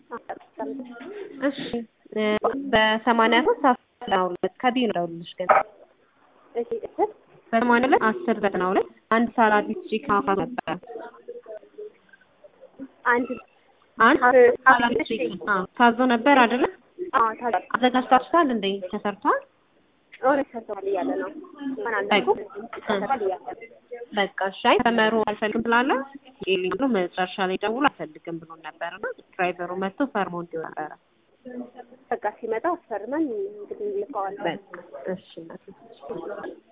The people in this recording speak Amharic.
እሺ በሰማንያ ሶስት አስር ዘጠና ሁለት ከቢዩ ነው ደውልልሽ ግን እሺ እስር በሰማንያ ሁለት አስር ዘጠና ሁለት አንድ ሳላዲስ ቺክን አፋ ነበረ አንድ አንድ አር- ሳላዲስ እሺ። ቺክን አዎ ታዞ ነበር አይደለ አዎ ታዲያ አዘጋጅታችኋል እንዴ ተሰርቷል ኦሬ ሰርተዋል እያለ ነው እንኳን አልኩ ሰርተዋል እያለ ነው በቃ እሺ አይ ተመሩ አልፈልግም ስላለ ይልኝ ብሎ መጨረሻ ላይ ደውሎ አልፈልግም ብሎ ነበርና ድራይቨሩ መጥቶ ፈርሞ እንዲሁ ነበረ በቃ ሲመጣ አስፈርመን እንግዲህ እንልከዋለን በቃ እሺ እናቴ